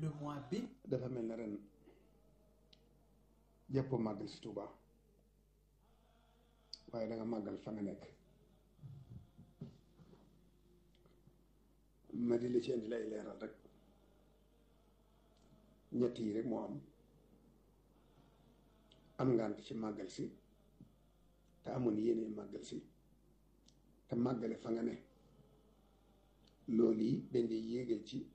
le mois bi dafa mel ne ren jàppoo màggal si Tuuba waaye da nga màggal fa nga nekk ma di la ci indi lay leeral rek ñett yi rek moo am am ngant ci màggal si te amoon yéene màggal si te màggale fa nga ne loolu yi dañ lay yéegal ci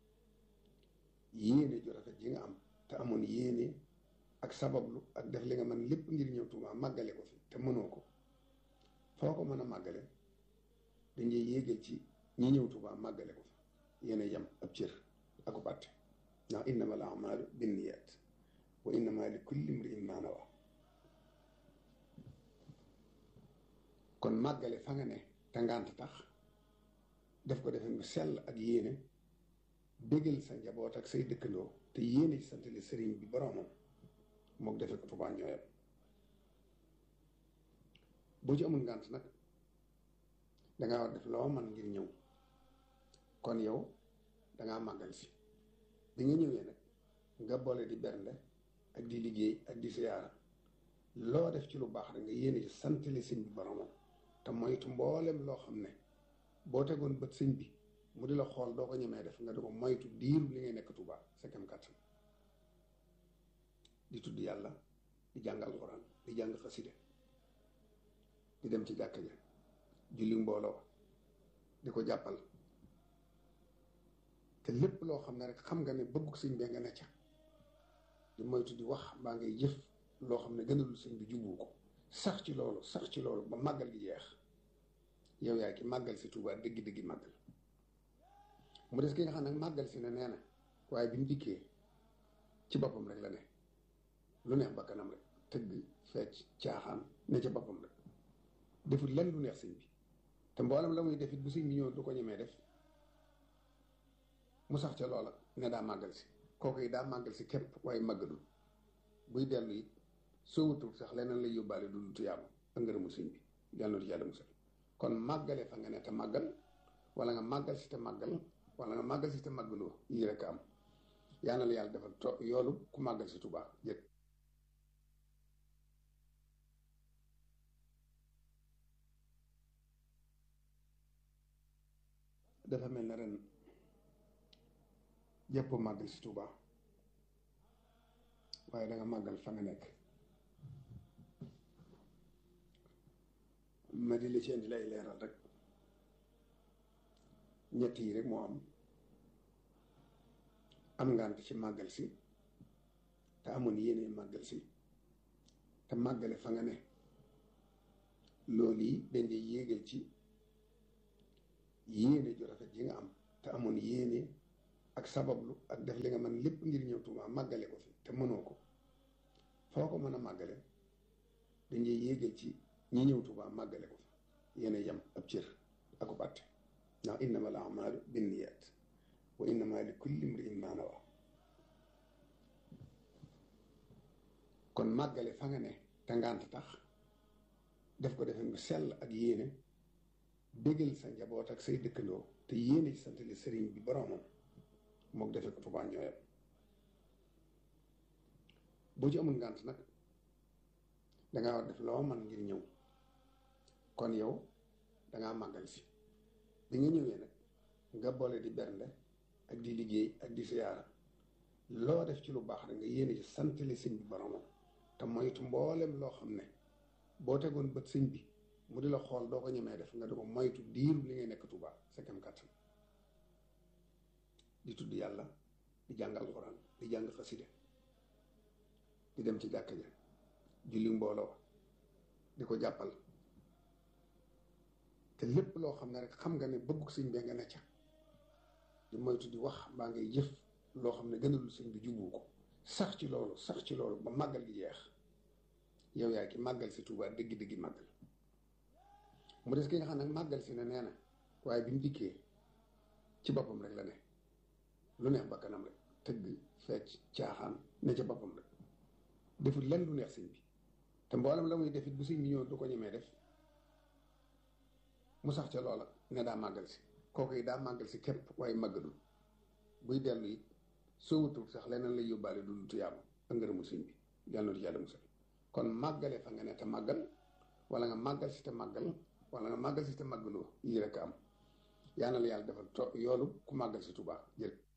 yéene ju rafet ji nga am te amoon yéene ak sabablu ak def li nga mën lépp ngir ñëw Tuuba màggale ko fi te mënoo ko foo ko mën a màggale dañ lay yéegal ci ñi ñëw Tuuba màggale ko fi yéen a yem ab cër ak ko bàtte ndax innama al amalu binniyat wa innama li kulli imri'in ma nawa kon màggale fa nga ne te ngànt tax def ko defe mu sell ak yéene bégal sa njaboot ak say dëkkandoo te yéene ci santale sëriñ bi boroomam mook defe ko Tuubaa ñooyam boo ci amul ngànt nag dangaa war def loo man ngir ñëw kon yow dangaa màggal si bi nga ñëwee nag nga boole di bernde ak di liggéey ak di siyaara loo def ci lu baax rek nga yéene ci santale sëñ bi boromam te moytu mboolem loo xam ne boo tegoon bët sëñ bi mu di la xool doo ko ñemee def nga di ko moytu diiru li ngay nekk Tuuba sa kem kàttan di tudd yàlla di jàng alxuraan di jàng xaside di dem ci jàkka ja julli mbooloo di ko jàppal te lépp loo xam ne rek xam nga ne bëgguk sëñ bee nga ne ca di moytu di wax baa ngay jëf loo xam ne gënalul sëñ bi jubbu ko sax ci loolu sax ci loolu ba màggal gi jeex yow yaa ki màggal si Tuuba dëggi-dëggi màggal mu des ki nga xam ne màggal si ne nee na waaye bi mu dikkee ci boppam rek la ne lu neex bakkanam rek tëgg fecc caaxaan ne ca boppam rek deful lenn lu neex sëñ bi te mboolem la muy def it bu sëñ bi ñëw du ko ñemee def mu sax ca loola ne daa màggal si kooku yi daa màggal si képp waaye màggalul buy dellu it soo wutul sax leneen lay yóbbaale du lu tuyaabu ak ngërëmul sëñ bi yàlla na yàlla musal kon màggale fa nga ne te màggal wala nga màggal si te màggal wala nga màggal si te màggaloo yii rek am yàlla na la yàlla defal to yoolu ku màggal si Tuubaa jëkk dafa mel ne ren jàppoo màggal si Tuuba waaye da nga màggal fa nga nekk ma di la ci indi lay leeral rek ñett yi rek moo am am ngant ci màggal si te amoon yéene màggal si te màggale fa nga ne loolu yi dañ lay yéegal ci yéene ju rafet ji nga am te amoon yéene ak sabablu ak def li nga mën lépp ngir ñëw Tuuba màggale ko fi te mënoo ko foo ko mën a màggale dañuy yéegal ci ñi ñëw Tuuba màggale ko fi yéen a yem ab cër ak ko bàtte ndax innama al amalu binniyat wa innama li kulli imri'in ma nawa kon màggale fa nga ne te ngànt tax def ko defe mu sell ak yéene bégal sa njaboot ak say dëkkandoo te yéene ci santale sëriñ bi boroomam mook defe ko Tuuba ñooyam boo ci amul ngànt nag dangaa war def loo man ngir ñëw kon yow dangaa màggal si bi nga ñëwee nag nga boole di bernde ak di liggéey ak di siyaara loo def ci lu baax rek nga yéene ci santale sëñ bi boroomam te moytu mboolem loo xam ne boo tegoon bët sëñ bi mu di la xool doo ko ñemee def nga di ko moytu diiru li ngay nekk Tuuba sa kem kàttan di tudd yàlla di jàng alxuraan di jàng xaside di dem ci jàkka ja julli mbooloo di ko jàppal te lépp loo xam ne rek xam nga ne bëgguk sëñ bee nga ne ca di moytu di wax baa ngay jëf loo xam ne gënalul sëñ bi jubbu ko sax ci loolu sax ci loolu ba màggal gi jeex yow yaa ki màggal si Tuuba dëggi-dëggi màggal mu des ki nga xam ne màggal si ne nee na waaye bi mu dikkee ci boppam rek la ne lu neex bakkanam rek tëgg fecc caaxaan ne ca boppam rek deful lenn lu neex sëñ bi te mboolem la muy def it bu sëñ bi ñëw du ko ñemee def mu sax ca loola ne daa màggal si kooku yi daa màggal si képp waaye màggalul buy dellu it soo wutul sax leneen lay yóbbaale du tuyaaba ak ngërëmul sëñ bi yàlla na du yàlla musal kon màggale fa nga ne te màggal wala nga màggal si te màggal wala nga màggal si te màggaloo yii rek am yaa na la yàlla defal to yoolu ku màggal si Tuubaa jërë